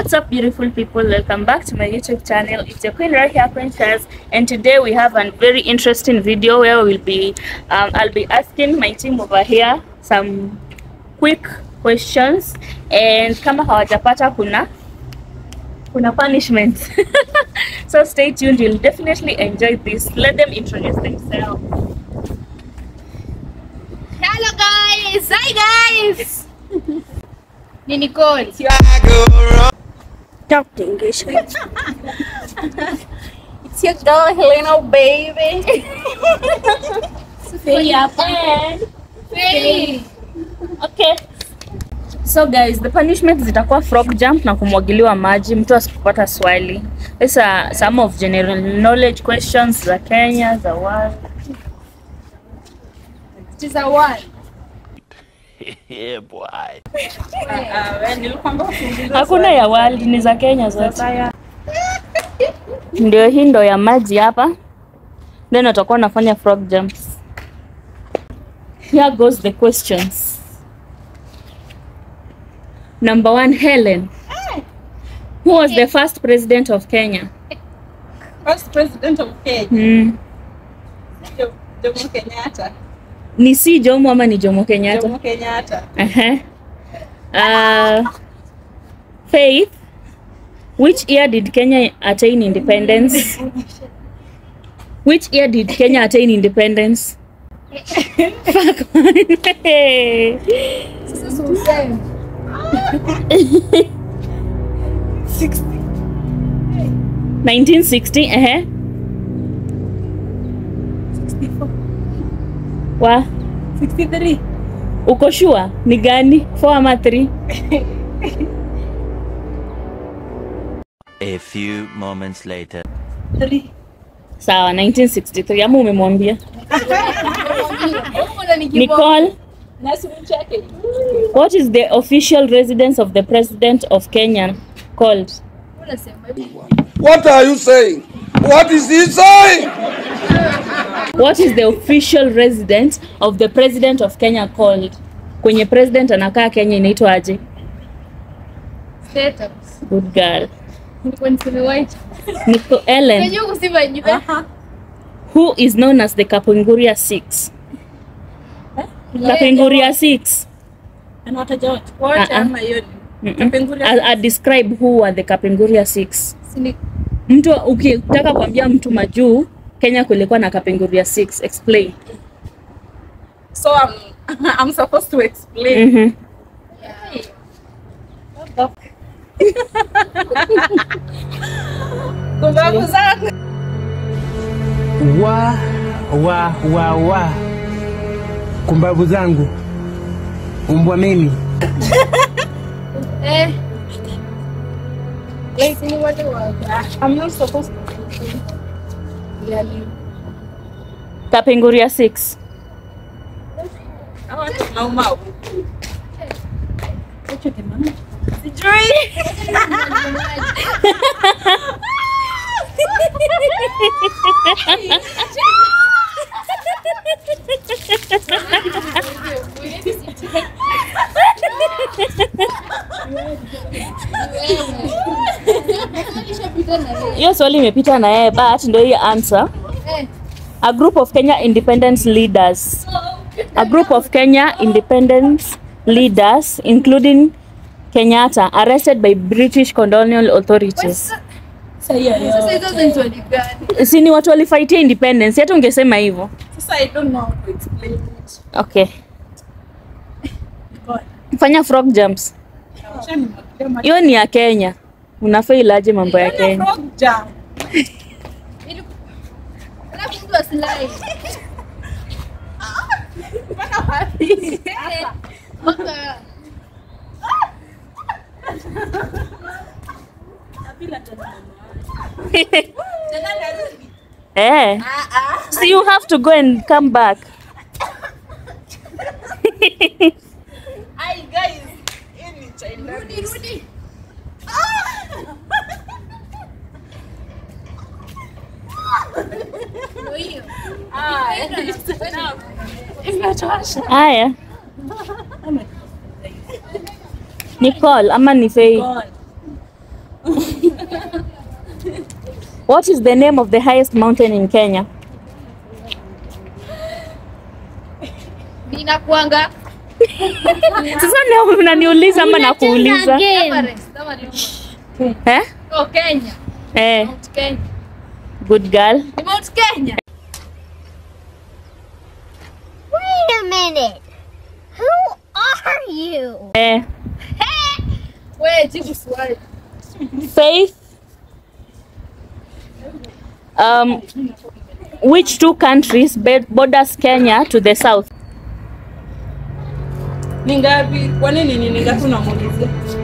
What's up, beautiful people? Welcome back to my YouTube channel. It's your Queen right here, Princess, and today we have a very interesting video where we'll be, um, I'll be asking my team over here some quick questions, and kama hawajapata kuna kuna punishment. so stay tuned. You'll definitely enjoy this. Let them introduce themselves. Hello guys! Hi guys! Ni Nicole. Talk English. It's your girl Helena baby. Faye hapa. Hey. Okay. So guys, the punishment zitakuwa frog jump na kumwagiliwa maji mtu asipopata swali. These are some of general knowledge questions za Kenya, za world. It is a one. yeah, boy. Hakuna ya world, ni za Kenya zote. Ndio hii ndo ya maji hapa. Then watakuwa wanafanya frog jumps. Here goes the questions. Number one, Helen. Who was the first president of Kenya? First president of Kenya, Hmm. Jo- Jomo Kenyatta. Ni si Jomo ama ni Jomo Kenyatta? Jomo Kenyatta. Uh-huh. Uh, Faith, which year did Kenya attain independence? Which year did Kenya attain independence? Fuck. Sasa si useme. 1960, uh-huh. Wa, 63. uko sure ni gani? 4 ama 3? A few moments later. Three. Sawa, 1963 ama umemwambia? Mbona ni kiboko? Nicole, Na simcheke. what is the official residence of the president of Kenya called? Unasema hivi. What are you saying? What is he saying? What is the official residence of the president of Kenya called? Kwenye president anakaa Kenya inaitwa aje? State House. Good girl. Nilikuwa niseme White. Nico Ellen, Unajua kusema juu. who is known as the Kapenguria Six? Kapenguria Six. Anawataja wote. Wote Uh-uh. ama hiyo ni. Mm-mm. Kapenguria I, I describe who are the Kapenguria Six. Sini Mtu ukitaka kuambia mtu majuu Kenya kulikuwa na Kapenguria Six. Explain. So I'm, I'm supposed to explain. Mhm. Kumbavu zangu. wa wa wa wa kumbavu zangu umbwa mimi eh. Sini wote wa. I'm not supposed to. Yani. Kapenguria Six. I want to know mau. Sijui. Hiyo swali imepita na yeye but ndio hii answer. Eh. A group of Kenya independence leaders. A group of Kenya independence leaders, including Kenyatta, arrested by British colonial authorities. Sasa hiyo hiyo. Sasa hizo ni swali gani? Si ni watu walifaitia independence, hata ungesema hivyo. Sasa I don't know how to explain it. Okay. God. Fanya frog jumps. Acha nimwagilie maji. Hiyo ni ya Kenya. Unafail aje mambo ya Kenya? Frog jump. Ili- Alafu mtu asilai. Mpaka wapi? Mpaka Bila tena. Eh. So you have to go and come back. Hi guys. Hii ni China. rudi rudi. Ndio hiyo. Haya. Nicole ama ni Faye? God. What is the name of the highest mountain in Kenya? Ninakuanga Sasa na- unaniuliza ama nakuuliza? Everest kama leo. Eh? Oh, Kenya. Eh, Mount Kenya. good girl. Ni Mount Kenya. Wait a minute. Who are you? Eh, Wewe jibu swali. Faith. Um, which two countries be- borders Kenya to the south? Ni ngapi? Kwa nini ni ni ngapi unamuulizia?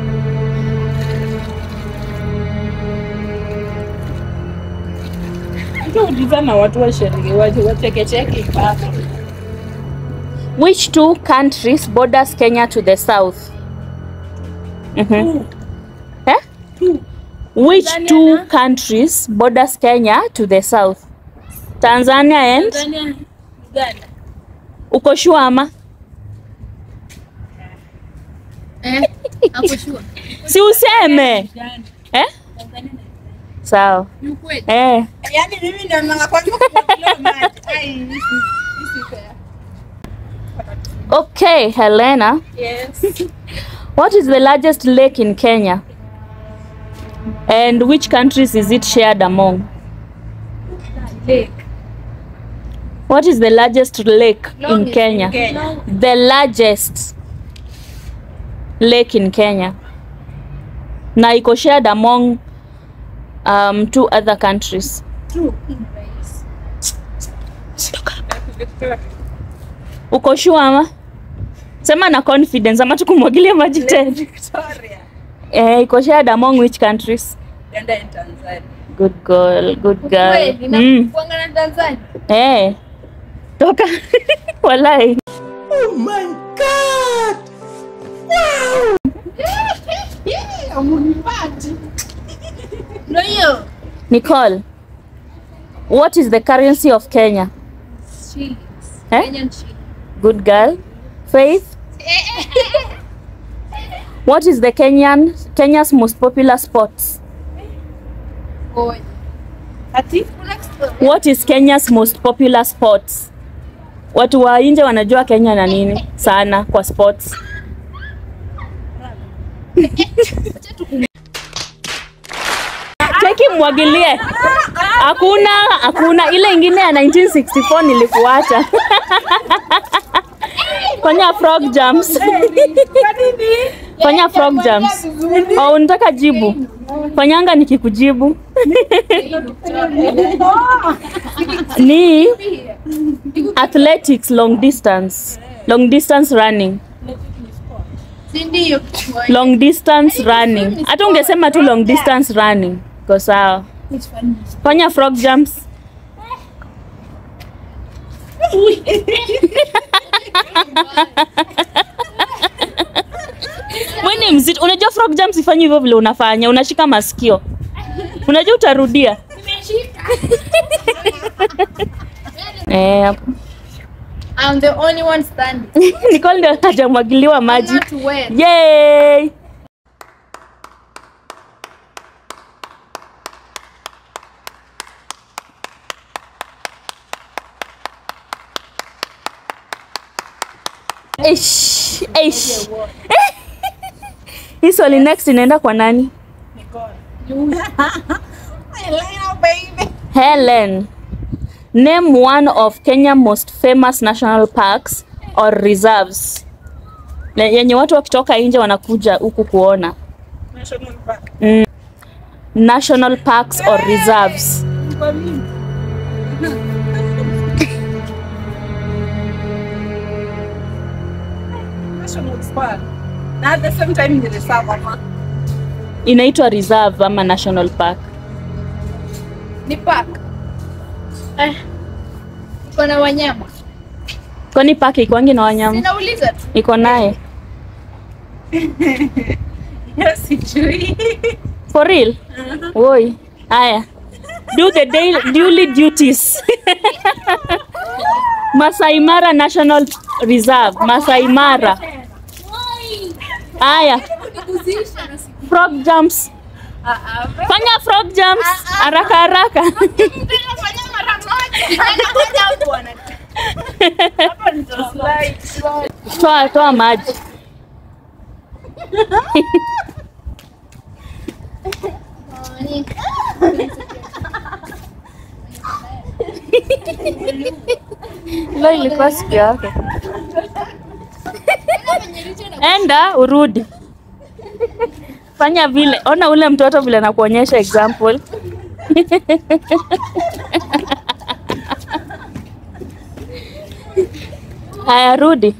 Ukiuliza na watu wa sheria waje wachekecheke ipaka. Which two countries borders Kenya to the south? Mhm. Eh? Which two countries borders Kenya to the south? Tanzania and Tanzania, Uganda. uko sure ama? Eh? Hapo sure. Si useme. Uganda. Eh? Tanzania na Sawa. Ni ukweli. Eh. Yaani mimi ndio mara kwanza kufuatilia maji. Ai, hii si- hii si fair. Okay, Helena. Yes. What is the largest lake in Kenya? And which countries is it shared among? Lake. What is the largest lake in Longest Kenya? Kenya. The largest lake in Kenya. Na iko shared among um, two other countries. Uko sure ama? Sema na confidence ama tukumwagilie maji tena. Victoria. Eh, iko shared among which countries? Uganda and Tanzania. Good girl, good girl. Kweli Mm. nakuanga na Tanzania. Eh. Toka. Walai. Ndio hiyo. Nicole. What is the currency of Kenya? Shillings. Eh? Kenyan shillings. Good girl. Faith. What is the Kenyan Kenya's most popular sports? Ngoja. Ati? Kuna kitu- What is Kenya's most popular sports? Watu wa nje wanajua Kenya na nini sana kwa sports. Cheki mwagilie. Hakuna, hakuna ile ingine ya 1964 nilikuacha. Fanya frog jumps. Fanya frog jumps. Au unataka jibu? Fanyanga nikikujibu. Ni athletics long distance. Long distance running. Si ndio? Long distance running. Hata ungesema tu long distance running. Ko sawa. Fanya frog jumps. Wewe ni mzito. Unajua frog jumps ifanye hivyo vile unafanya. Unashika masikio. Unajua utarudia. Eh, hapo. I'm the only one standing. Nicole ndio hajamwagiliwa maji. Not wet. Yay! Eish, eish. Hii swali next inaenda kwa nani? Elena baby. Helen. Name one of Kenya most famous national parks or reserves. Le- Yenye watu wakitoka nje wanakuja huku kuona. National Park. National parks or reserves. Kwa nini? National Park. Na at the same time ni reserve ama? Inaitwa reserve ama national park. Ni park. Eh. Iko na wanyama. Kwani park ikwangi na wanyama? Ninauliza tu. Iko naye. Yes, sijui. For real? Woi. Haya. Do the daily, duly duties. Masai Mara National Reserve. Masai Mara. Haya. Frog jumps. Fanya frog jumps haraka haraka. Toa toa maji. Leo ilikuwa siku yake. Enda urudi. Fanya vile. Ona ule mtoto vile nakuonyesha example. Haya, rudi.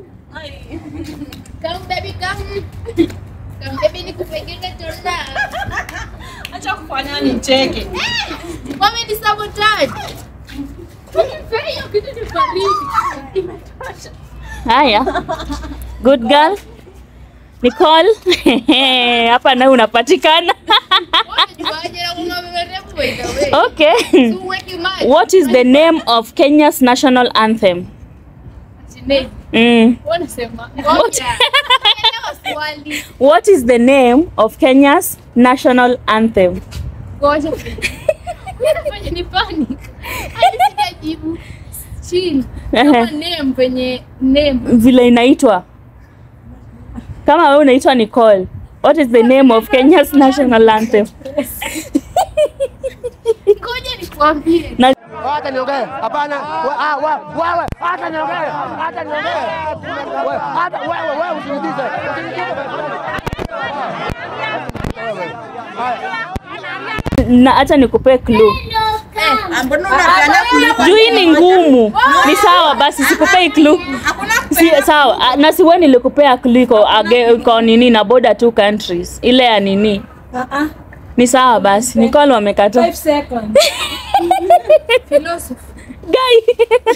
Come baby, come. Come baby, nikupekeke tunda. Acha kufanya nicheke. Mami ni sabotage. Unifanya hiyo kitu ni baridi. Haya. Good girl. Nicole. Hapa nawe unapatikana. Waje na kuna mrefu by the way. Okay. Tu weki maji. What is the name of Kenya's national anthem? Sinead, Mm. wanasema. Ngoja. Elewa swali. What is the name of Kenya's national anthem? Ngoja. Unafanya ni panic. Hadi sijajibu. Chill. Kama name kwenye name. Vile inaitwa. Kama wewe unaitwa Nicole. What is the name of Kenya's national anthem? Ngoja nikwambie. Na Hata niongee. Hapana. We- ah, we- Wewe hata niongee. Hata niongee. We- Hata wewe wewe usinidize. na acha nikupe clue. Mbona unafanya kuliko Juu hii ni ngumu. Ni sawa basi sikupei clue. hakuna Si sawa. Ah, Na si wewe nilikupea clue iko age- iko nini na border two countries. Ile ya nini? Ni sawa basi. Nicole wamekata. seconds. Guy.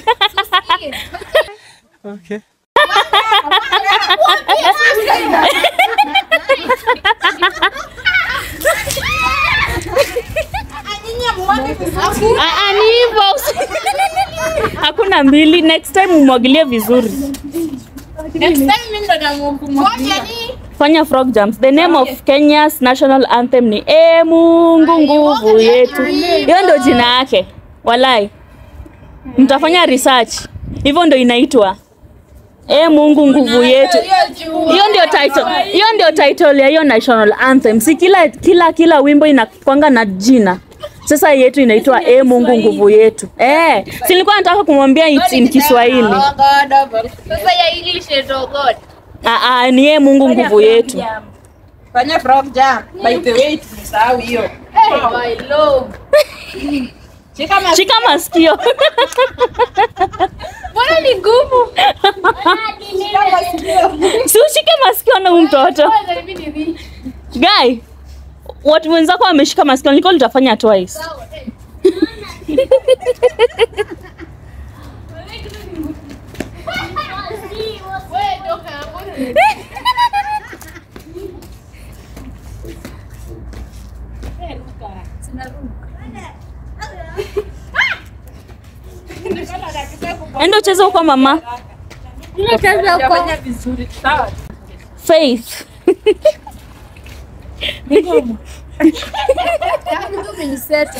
Ah, ah, ni hivyo. Hakuna mbili. Next time umwagilie vizuri. Next time mimi ndo namukumwagia. Ngoja ni Fanya frog jumps. The name of Kenya's national anthem ni E Mungu nguvu yetu. Hiyo ndio jina yake. Walai. Mtafanya research. Hivyo ndio inaitwa. E Mungu nguvu yetu. Hiyo ndio title. Hiyo ndio title ya hiyo national anthem. Si kila kila kila wimbo inakwanga na jina. Sasa yetu inaitwa E Mungu nguvu yetu. Eh, si nilikuwa nataka kumwambia it's in Kiswahili. sasa ya English is oh God. Ah, ah, ni E Mungu nguvu yetu. Fanya frog jump. By the way, tumesahau hiyo. Hey, my love. Shika mas- Shika masikio. Mbona ni ngumu? shika masikio. Si ushike masikio na huyu mtoto. Kwanza mimi ni hivi. Guy, watu wenzako wameshika masikio, Nicole utafanya twice. Sawa, eh. Wewe toka hapo. Enda ucheze huko mama. Hujafanya vizuri. Sawa. Faith. Yaani tu umeniseta.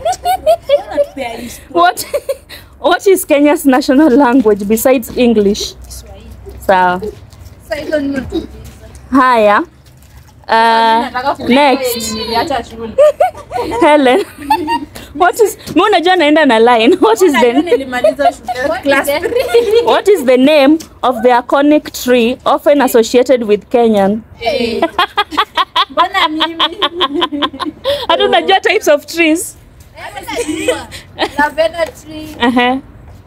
What What is Kenya's national language besides English? Sawa. Sasa hilo ni Haya. Uh, next, Niliacha shule. Helen. What is Mimi unajua naenda na line. What is Najua the nilimaliza shule. Class What is the name of the iconic tree often associated with Kenyan? Mbona mimi? Hata unajua types of trees? Lavender tree. Ehe.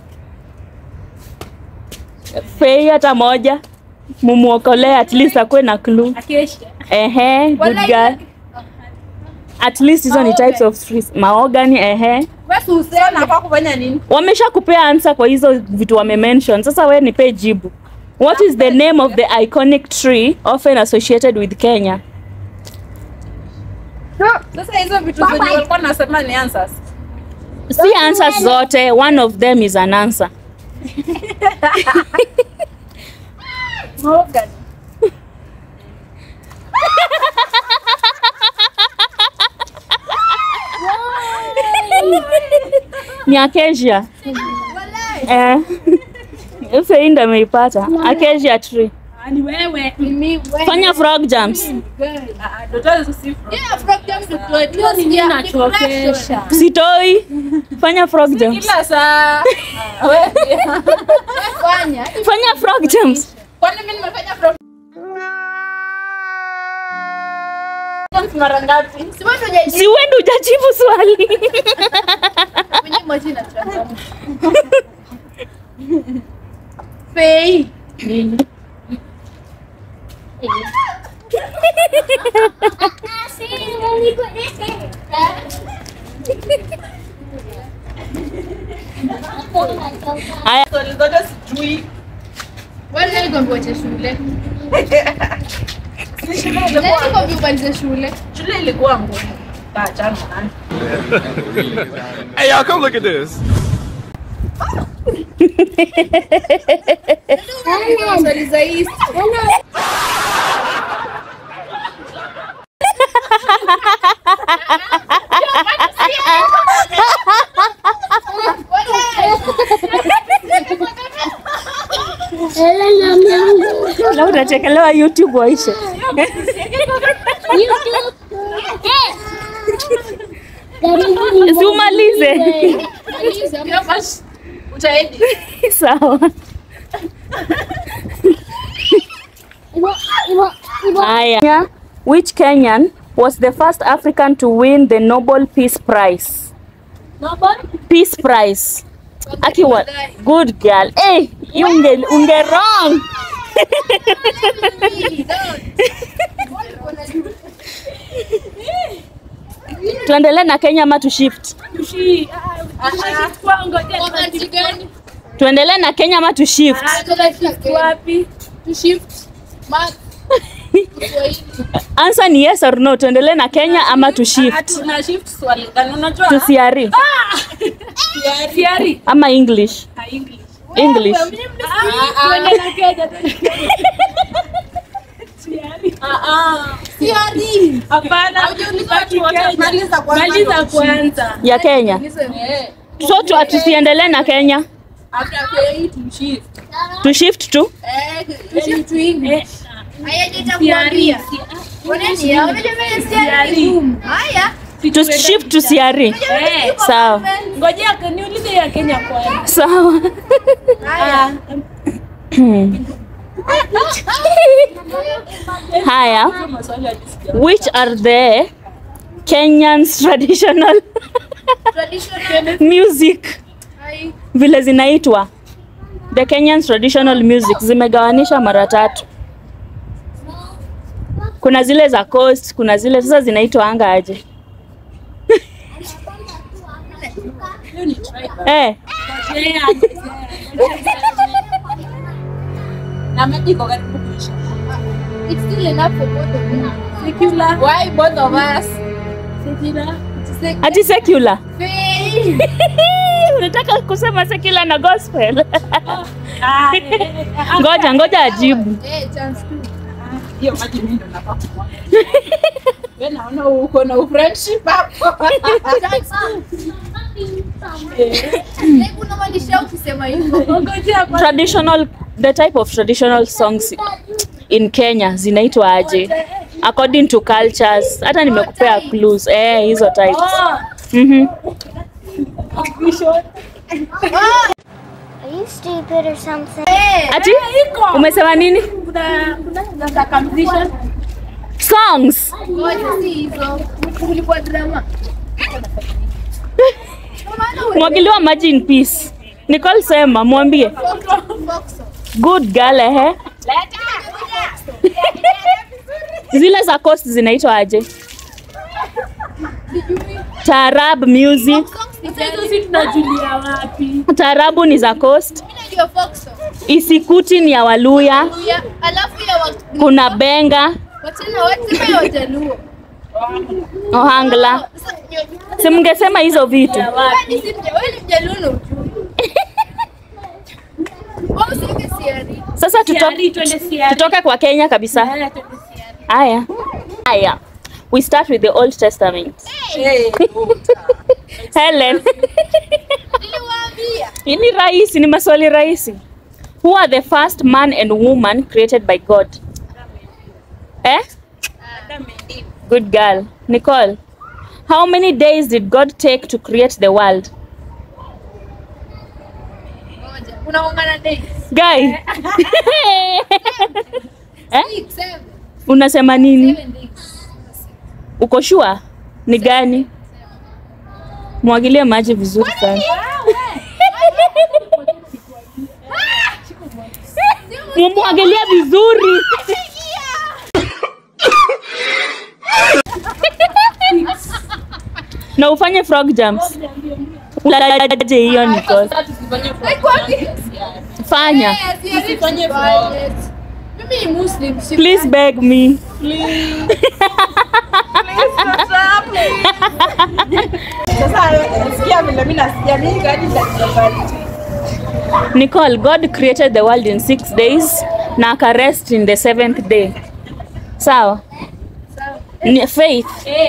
Fei hata moja mumuokolee at least akuwe na clue. Acacia. Ehe, good Walai- girl. At least hizo ni types of trees. Mahogany, ehe. Wewe useme Nafaa kufanya nini? Wamesha kupea answer kwa hizo vitu wame mention. Sasa we nipe jibu. What is the name of the iconic tree often associated with Kenya? Sasa hizo vitu zenye walikuwa nasema ni answers. Si answers zote, one of them is an answer. ni acacia eh Fei ndo ameipata acacia tree Ni wewe. Mimi wewe. fanya frog jumps Ah, Ndoto si Yeah, from them to do it. Hiyo ni nachokesha. sitoi fanya frog jumps kila saa. Fanya. fanya frog jumps Kwani mimi nimefanya from mara ngapi? Si wewe ndio hujajibu si wewe ndo hujajibu swali kwenye moja na changanya. Fei. haya Swali zote sijui. Wewe ndio uliambiwa cha shule. Si shule Nani ilikuwa alikwambia umalize shule? shule ilikuwa ngumu. Achana nayo. Hey, y'all, come look at this. Swali za hii. na utachekelewa youtube waishe si umalize Hiyo basi utaedi. sawa haya which kenyan was the first african to win the nobel peace prize peace prize akiwa good girl hey, you unge, unge wrong tuendelee na kenya ama tu shift Wakati gani? tuendelee na kenya ama tu shift Wapi? To shift. Math. Kiswahili. answer ni yes or no tuendelee na kenya ama tu shift Tuna shift swali gani unajua? tusiari Siari. ama english English. english Tuende na Kenya. Ah ah. Siari. Hapana. Haujauliza Baki watu wote. Kenya. Maliza kwanza. Maliza kwanza. ya kenya Eh. so tu, tusiendelee na kenya After Kenya to shift. tu shift tu Eh, to shift to English. Haya nitakwambia. Oneni ya, unajua mimi siari ni ngumu. Haya. tu shift tusiari Eh. sawa Ngojea niulize ya Kenya kwanza. sawa Haya. haya Maswali ya disco. which are the kenyans traditional Traditional. music Hai. vile zinaitwa the kenyans traditional music zimegawanisha mara tatu kuna zile za coast kuna zile sasa zinaitwa anga aje eh Na maybe iko karibu kuisha. It's still enough for both of them. Secular. Why both of us? Secular. Sek- ati secular Fei. unataka kusema secular na gospel Ah, eh, eh, eh, ngoja ngoja ajibu Eh, chance two. hiyo maji mimi ndo nafaa kumwaga. Wewe naona uko na friendship hapo. Chance two. Like unamaanisha ukisema hivyo. Ngojea kwa traditional the type of traditional songs in Kenya zinaitwa aje according to cultures hata nimekupea clues eh hizo types mhm vision. Are you stupid or something? Eh, ati umesema nini Kuna kuna circumcision. songs ngoja si hizo. Kulikuwa drama. mwagiliwa maji in peace Nicole sema mwambie Foxo. good girl ehe zile za coast zinaitwa aje taarab music Sasa hizo si tunajulia wapi? taarabu ni za coast Mimi najua Foxo. isikuti ni ya waluya Ya, alafu ya wa- kuna benga wachana wasema ya Wajaluo. ohangla Sasa, nyo- si mngesema hizo vitu Wewe ni si mja- wewe ni Mjaluo na ujui. Wewe usiweke siari. sasa tuto, Siari, twende siari. tutoke kwa kenya kabisa Eh, twende siari. haya haya we start with the old testament Eh, Helen. Niliwaambia. Hii ni rahisi, ni maswali rahisi. Who are the first man and woman created by God? Eh? Good girl. Nicole. How many days did God take to create the world? Moja. Unaungana days. Guy. eh? Six, seven. Unasema nini? Seven days. Uko sure? Ni gani? Mwagilie maji vizuri sana. Mumwagilie vizuri. na ufanye frog jumps. Ulaje hiyo Nicole. Like what? Fanya. Yes, yes, it's violent. Mimi ni Muslim. si- Please beg me. Sasa nasikia vile mimi nasikia mimi gani nitakubariki. Nicole, God created the world in six days na akarest in the seventh day. Sawa? Ni- Faith.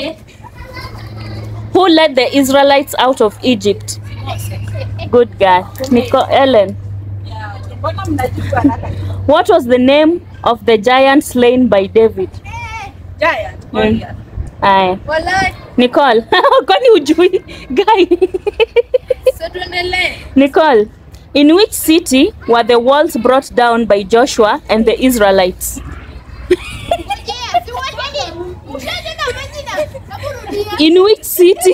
Who led the Israelites out of Egypt? Good girl. Nicole, Ellen. Mbona mnajibu haraka? What was the name of the giant slain by David? Giant. Mm. Goliath. Aya. Walai. Nicole, kwani ujui? Guy. Sasa tuendelee. Nicole, in which city were the walls brought down by Joshua and the Israelites? In which city?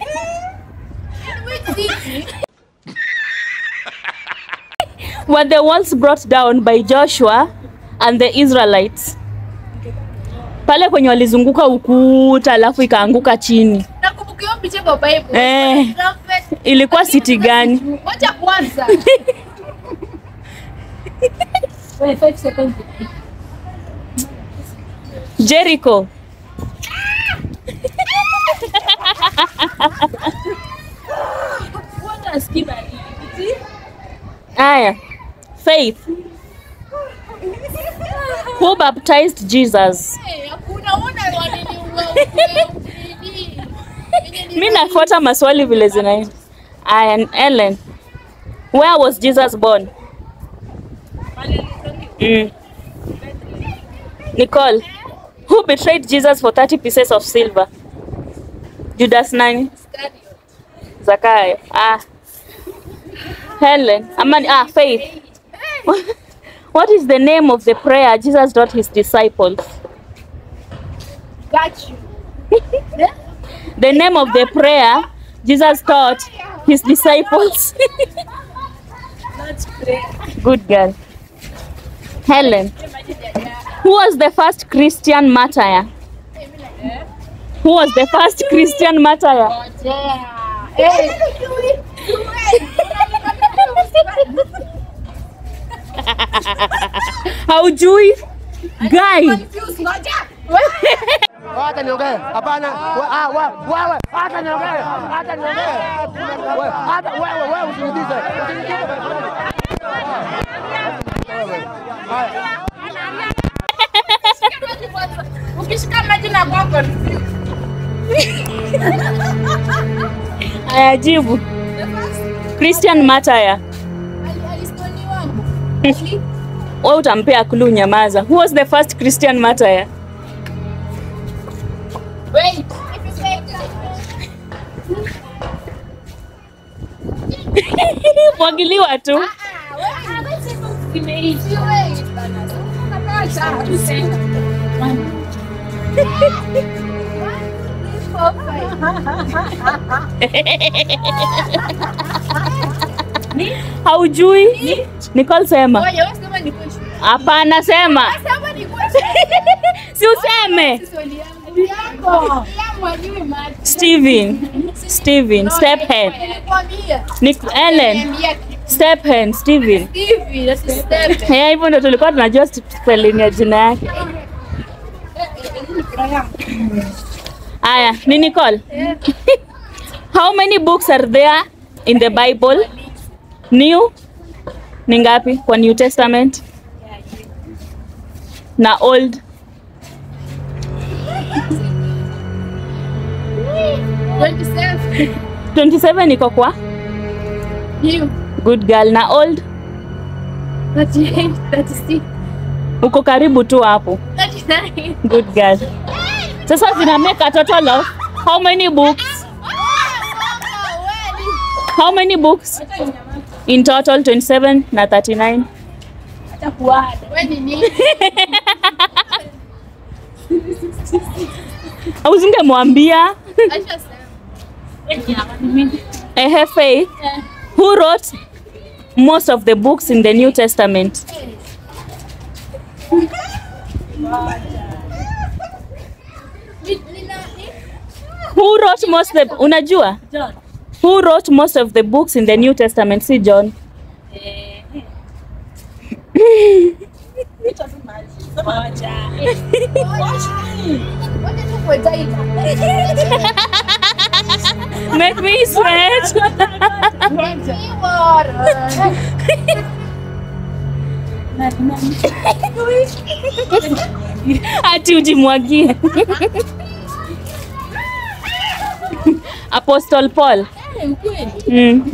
were the walls brought down by Joshua and the Israelites? Pale kwenye walizunguka ukuta alafu ikaanguka chini. Nakumbuka hiyo picha kwa Bible. Eh. Prophet. Ilikuwa city gani? Wacha kwanza. Wait, five seconds. Jericho. What a skipper. Aya. Faith. Who baptized Jesus? Eh, hakuna una wanini uwe Mi nafuata maswali vile zinaenda. Aya, Ellen. Where was Jesus born? Mm. Nicole. Who betrayed Jesus for 30 pieces of silver? Judas nani? Zakayo. Ah. Helen. Amani. Ah, Faith. What is the name of the prayer Jesus taught his disciples? Got you. The name of the prayer Jesus taught his disciples. Let's pray. Good girl. Helen. Who was the first Christian martyr? Who was the first Christian martyr? Haujui? Guy. Hata niongee. Hapana. We- ah, we- Wewe hata niongee. Hata niongee. We- Hata wewe wewe usiniulize. Usiniulize. Haya. Ukishika maji na kwako Ayajibu. Christian martyr. alistoni wangu. Wewe utampea clue nyamaza. Who was the first Christian martyr? Wait. Mwagiliwa tu. Haujui? Nicole sema. Hapana sema. Si useme. Steven. Steven, step hen. Nick Ellen, step hen, Steven. Eh, hivyo ndo tulikuwa tunajua spelling ya jina yake. Aya, ni Nicole. How many books are there in the Bible? New? Ni ngapi kwa New Testament? Na Old? 27 iko kwa You. good girl na old 38, 36, uko karibu tu hapo 39. good girl sasa zina make a total of how many books how many books in total 27 na 39 Wewe ni nini? au zingemwambia Acha sema. ehe faith who wrote most of the books in the new testament Ni- nina- ni- who wrote most the unajua who wrote most of the books in the new testament si john Wacha tu kuetaita. make me sweat Ni bora. ati ujimwagie apostle paul mm.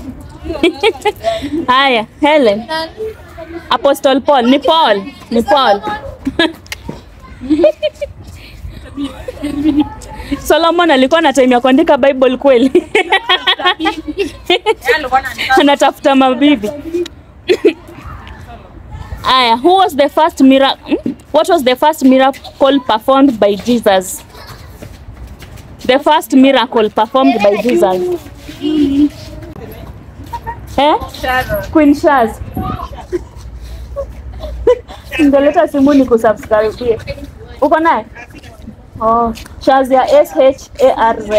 haya helen apostle paul ni paul ni paul solomon alikuwa na time ya kuandika bible kweli anatafuta mabibi aya who was the first miracle what was the first miracle performed by jesus the first miracle performed by jesus eh? queen shaz ngeleta simu ni kusubscribe uko naye oh, shaz ya sharz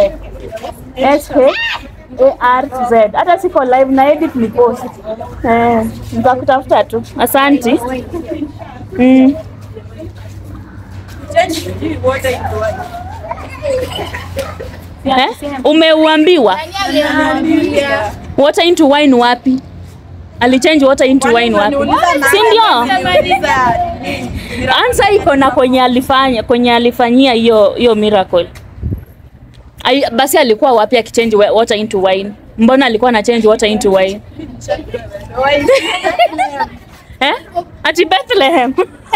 sharz hata siko live na edit ni post eh, nitakutafuta tu asanti mm. Eh? umeuambiwa Aliambia. water into wine wapi alichange water into wine wapi si ndio ansa iko na kwenye alifanya kwenye alifanyia hiyo hiyo miracle Ai, basi alikuwa wapi akichange wa- water into wine mbona alikuwa na change water into wine eh? ati bethlehem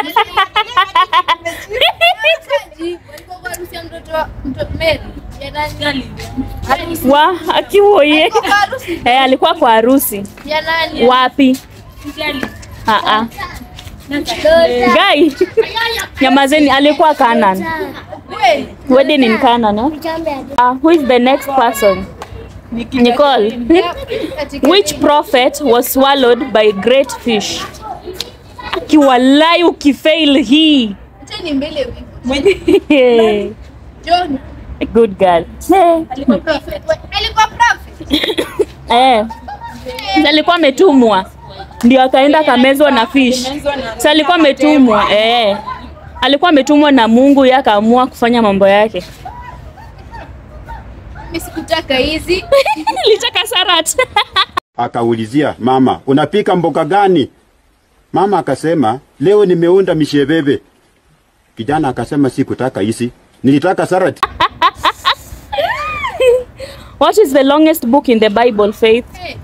Walikuwa kwa harusi ya mtoto wa- mto- Mary. Ya nani? wa akiwoye Walikuwa kwa harusi eh, alikuwa kwa harusi ya nani? wapi Ah, ah. Guy, nyamazeni alikuwa Canaan. Kweli? Wedding in Canaan. Eh? Uh, who is the next person? Nicole. Katika- Which prophet was swallowed by great fish? Akiwalai ukifail hii. Acha ni mbele wivu. John. Good girl. Eh, Alikuwa prophet. Alikuwa prophet. eh. Sasa alikuwa ametumwa ndio akaenda akamezwa na fish. Sasa alikuwa ametumwa eh. Alikuwa ametumwa na Mungu yeye akaamua kufanya mambo yake. Mimi sikutaka hizi. Litaka sarat. Akaulizia mama, unapika mboga gani? Mama akasema leo nimeunda misheveve. Kijana akasema sikutaka hizi, nilitaka salad. What is the longest book in the Bible, Faith? Hey.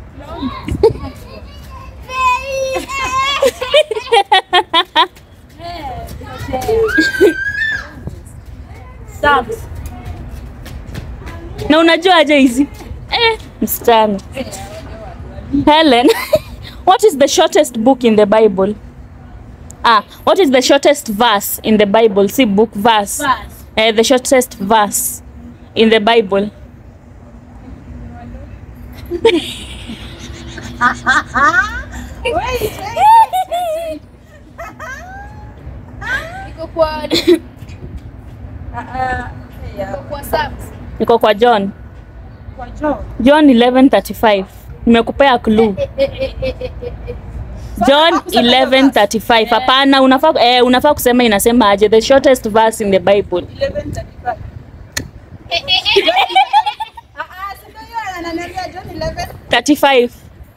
Na unajua aje hizi? Eh, msichana. Helen, what is the shortest book in the Bible? Ah, what is the shortest verse in the Bible? See book verse. Eh, the shortest verse in the Bible. Iko kwa Iko kwa Psalms. Iko kwa John. John 11:35. Nimekupea clue. Eh, eh, eh, eh, eh, eh, eh. John 11:35. Hapana, unafaa eh, unafaa kusema inasema aje the shortest verse in the Bible. Eh, eh, eh, eh. 35.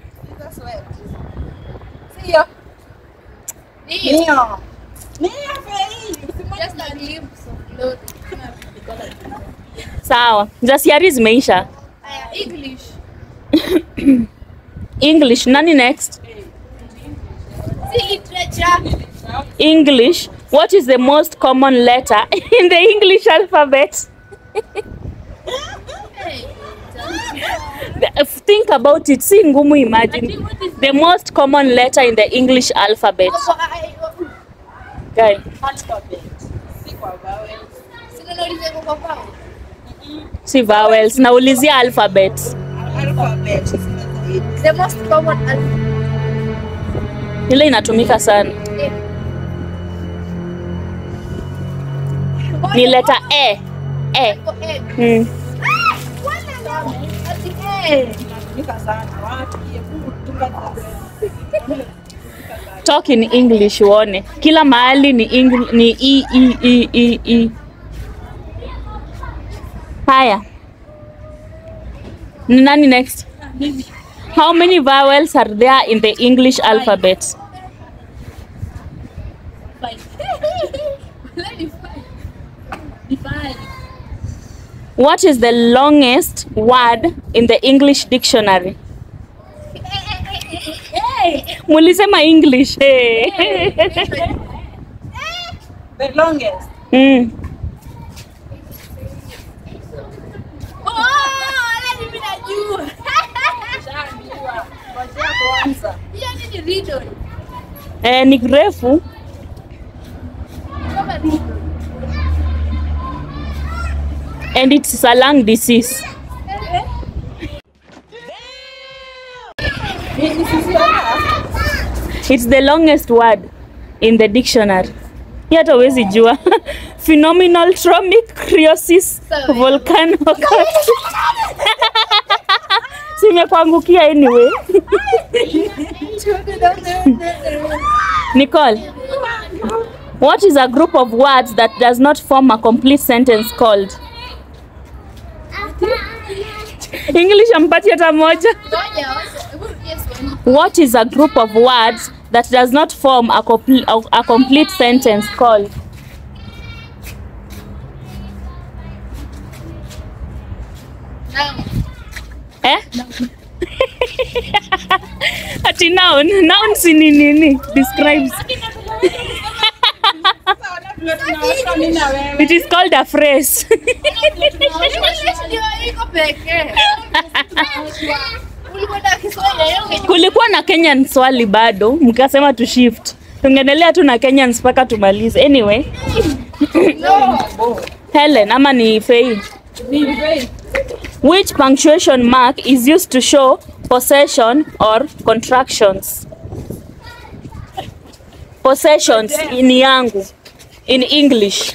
Ndio. Just a glimpse of glory. Sawa. Za siari zimeisha. Aya, English. English. Nani next? Si literature. English. What is the most common letter in the English alphabet? The- Think about it. Si ngumu imagine. The most common letter in the English alphabet. Guy. Alphabet. Si kwa vowels. Sina nauliza kwa pao. Si vowels. Naulizia alphabet. Alphabet. The most common alphabet. Ile inatumika sana. Ni letter A. A. Mm. Tumika sana. Watu hebu tuka Talk in English uone. Kila mahali ni Engl ni e, e, e, e, e. Haya. Ni nani next? How many vowels are there in the English alphabet? What is the longest word in the English dictionary? Mulisema English. Hey. The longest. mm. Shajua. Ngojea kwanza. Eh, ni refu. And it's a lung disease. It's the longest word in the dictionary. Hii hata huwezi jua. Phenomenal tromicriosis volcano. Simekuangukia anyway. Nicole, what is a group of words that does not form a complete sentence called? English ampati hata moja. What is a group of words that does not form a, complete a complete sentence called? Eh? Ati noun. Noun si ni nini? Describes. Tunaosha mimi na wewe. It is called a phrase. Kulikuwa na Kenyan swali bado, mkasema tu shift. Tungeendelea tu na Kenyans mpaka tumalize. Anyway, Helen ama ni Fei. Which punctuation mark is used to show possession or contractions? Possessions ni yangu in English.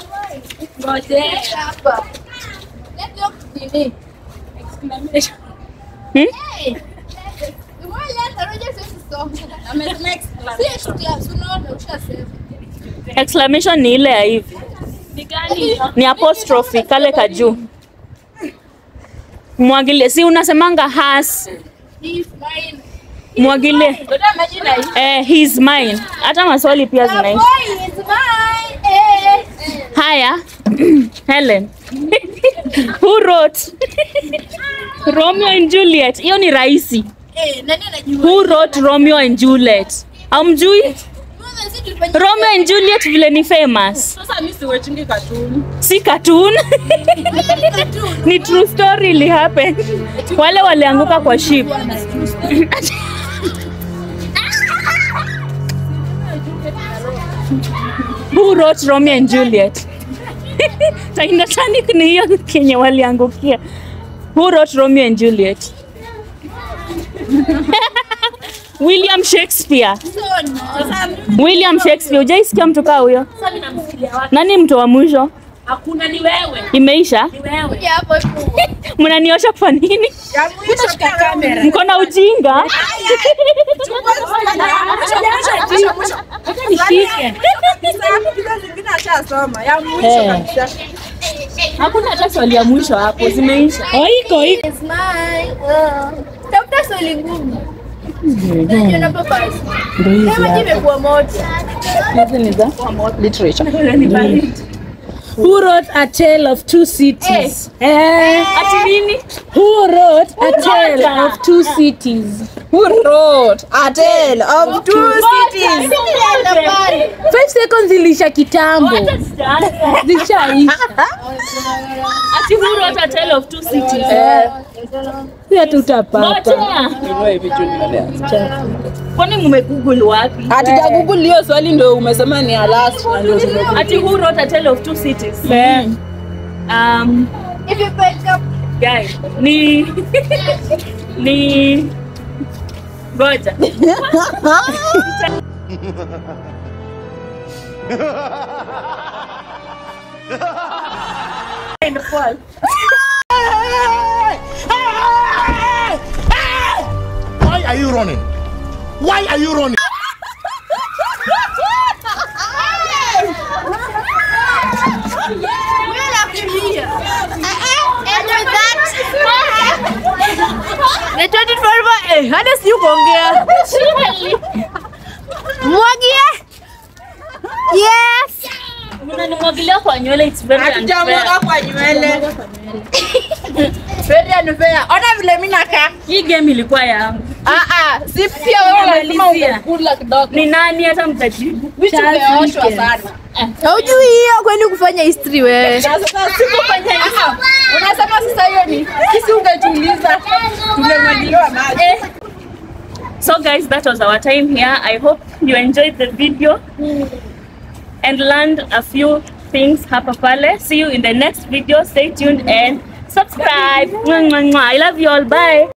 Hmm? Exclamation ni ile ya hivi. Ni apostrophe kale ka juu. Mwagilie, si unasemanga has. Mwagilie. Eh, he's mine. Hata maswali pia zinaishi. Haya. Helen. Who wrote Romeo and Juliet? Hiyo ni rahisi. Who wrote Romeo and Juliet? Hamjui? Romeo and Juliet vile ni famous. Sasa mimi siwechingi katuni. Si cartoon. ni true story ili happen. Wale walianguka kwa ship. Who wrote Romeo and Juliet? Titanic ni hiyo kenye waliangukia. Who wrote Romeo and Juliet? William Shakespeare. William Shakespeare. Hujaisikia mtu kaa huyo? Nani mtu wa mwisho? Hakuna ni wewe. Imeisha? Ni wewe. Mnaniosha kwa nini? Ya mwisho shika kamera. Mko na ujinga? Zingine ashasoma. Ya mwisho Eh. kabisa. Hakuna hata swali ya mwisho hapo, zimeisha. Oh, iko iko. Tafuta swali ngumu. Unajua na papas. Kama imekuwa moto. Hizi ni za literature. Who wrote a tale of two cities? Eh. Ati nini? Who wrote a Who tale wrote of two cities? Who wrote a tale of two cities? Five seconds ilisha kitambo. Hata sijaanza. Zishaisha. Ati who wrote a tale of two cities? Pia tutapata. Ngoja. Kwani mmegoogle wapi? Hatuja Google hiyo swali ndio umesema ni ya last. na ndio tume- Ati who wrote a tale of two cities? Eh. Um, If you break up, guy, ni ni ngoja. And fall. Why are you running? Why are you running? we'll have to be here. And with that, The 24 eh, hata si kuongea. mwagie. Yes. Mnanimwagilia kwa nywele it's very Hatujamwaga unfair. kwa nywele. Very unfair. Ona vile mimi nakaa. Hii game ilikuwa yangu. Ah ah, si pia wewe lazima Nimalizia. ungekula kidogo. Ni nani hata mtajibu? Vitu vimeoshwa sana. Haujui hiyo kwani kufanya history wewe. Na sasa sikufanya hivyo. Unasema sasa hiyo ni sisi ungetuuliza tungemwagiliwa maji. So guys, that was our time here. I hope you enjoyed the video and learned a few things hapa pale. See you in the next video. Stay tuned and subscribe. Mwah, mwah, mwah. I love you all. Bye.